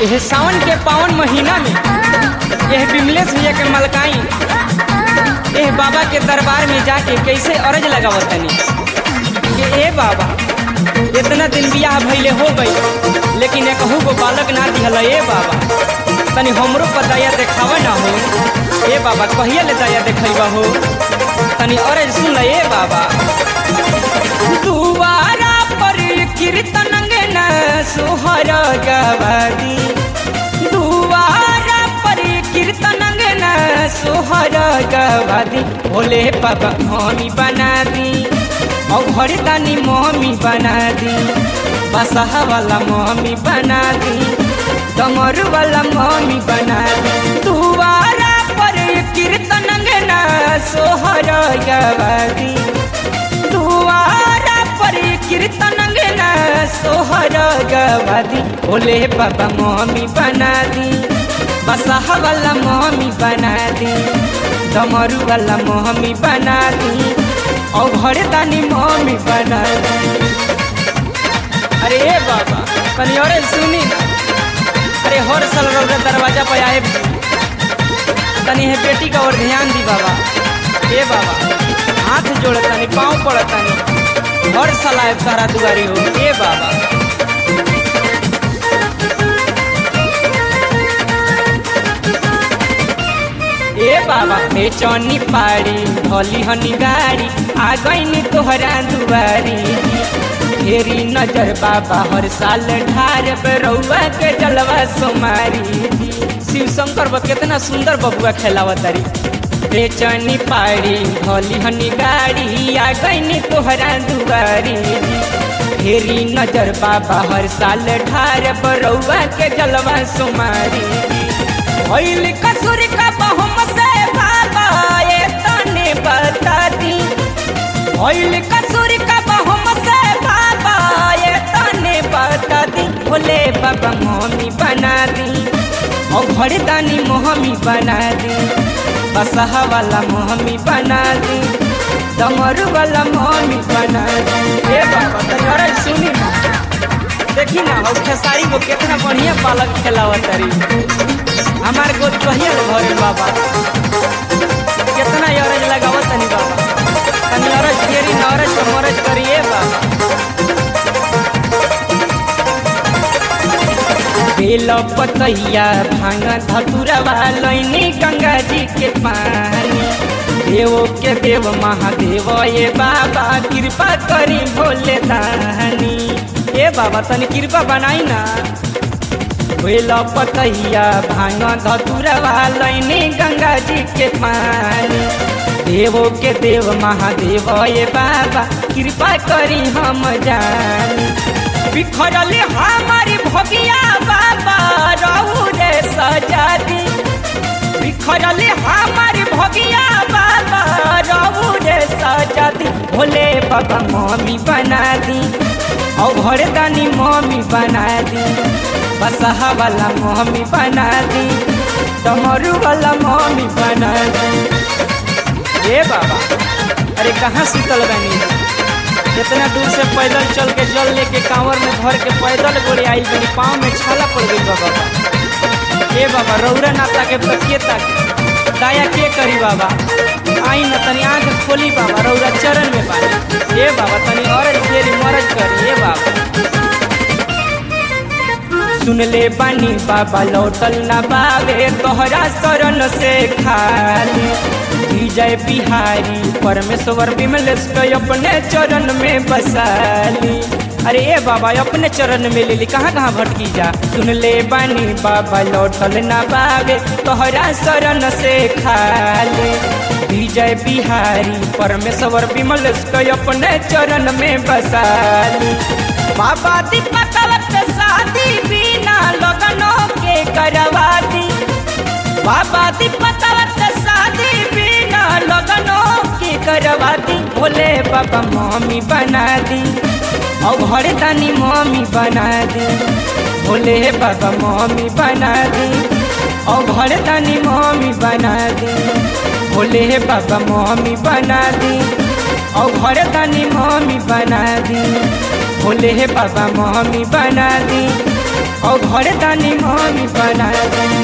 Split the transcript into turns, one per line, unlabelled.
यह सावन के पावन महीना में यह बिमलेश भैया के मलकाई यह बाबा के दरबार में जाके कैसे अरज लगावतनी कि ए बाबा इतना दिन बियाह भइले हो गई लेकिन एक गो बालक ना दिहल ए बाबा तनी हमरो पर दया देखावा ना हो ए बाबा कहिया ले दया देखैबा हो तनी अरज सुन ल ए बाबा दुबारा पर कीर्तन न सोहर गवादी दुबारा पर कीर्तन न सोहर गवादी भोले बाबा मम्मी बना दी और घर दानी मम्मी बना दी बसहा वाला मम्मी बना दी डमर वाला मम्मी बना दी दुबारा पर कीर्तन न सोहर गवादी दुआरा पर कीर्तन न सोहर गवादी भोले बाबा मम्मी बना दी बसहा वाला मम्मी बना दी डमरू वाला मम्मी बना दी और घर दानी मम्मी बना दी अरे ए बाबा तनी अरे सुनी ना अरे हर साल रौदा दरवाजा पर आए तनी है बेटी का और ध्यान दी बाबा ए बाबा हाथ जोड़ तनी पाँव पड़ तनी हर साल आए तारा दुआरी हो ए बाबा ए बाबा ए चौनी पाड़ी भोली हनी गाड़ी आ गईनी तोहरा दुआरी फेरी नजर बाबा हर साल ढार रउआ के जलवा सोमारी शिव शंकर बा कितना सुंदर बबुआ खेलावा तारी बेचनी पाड़ी भोली हनी गाड़ी आ गईनी तोहरा दुआरी फेरी नजर बाबा हर साल ढार रउआ के जलवा सोमारी भइल कसूर का बहुम से बाबा ये तने बता दी भइल कसूर का बहुम से बाबा ये तने बता दी भोले बाबा मम्मी बना दी और घर दानी मोहमी बना दी बसहा वाला मोहमी बना दी डमरू वाला मोहमी बना दी ए बाबा तनी अरे सुनी ना देखी ना हो खेसारी को कितना बढ़िया पालक खेलावा तारी हमार को कहिया घरे बाबा कितना अरज लगावत तनी बाबा तनी अरज घेरी न अरज के मरज करिए बाबा बेल पतैया भांग धतुरवा लैनी गंगा जी के पानी देव के देव महादेव ये बाबा कृपा करी भोले दानी ए बाबा तनी कृपा बनाई ना बेल पतैया भांग धतुरवा लैनी गंगा जी के पानी देवो के देव महादेव ये बाबा कृपा करी हम जानी बिखरली हमारी भगिया बाबा रहू रे सजा दी बिखरली हमारी भगिया बाबा रहू रे सजा दी भोले बाबा मम्मी बना दी और घर दानी मम्मी बना दी बसहा वाला मम्मी बना दी डमरू वाला मम्मी बना दी ए बाबा अरे कहाँ सुतल बनी कितना दूर से पैदल चल के जल लेके कांवर में भर के पैदल गोड़े आई बनी पाँव में छाला पड़ गई बाबा ए बाबा रौरा नाता के तकिए तक दाया के करी बाबा आई न तनी आंख खोली बाबा रौरा चरण में बानी ए बाबा तनी औरत देरी मरज करी ए बाबा सुन ले बानी बाबा लौटल ना बावे तोहरा शरण से खाली विजय बिहारी परमेश्वर विमलेश के अपने चरण में बसाली अरे ए बाबा अपने चरण में ले ली कहाँ कहाँ भटकी जा सुन ले बानी बाबा लौटल ना बावे तोहरा शरण से खाली विजय बिहारी परमेश्वर विमलेश के अपने चरण में बसाली बाबा दीपक शादी बिना लगनों के करवा दी बाबा दीपक शादी बिना लगनों के करवा दी भोले बाबा मम्मी बना दी और घर दानी मम्मी बना दी भोले बाबा मम्मी बना दी और घर दानी मम्मी बना दी भोले बाबा मम्मी बना दी और घर दानी मम्मी बना दी भोले बाबा मम्मी बना दी और घर दानी मम्मी बना दी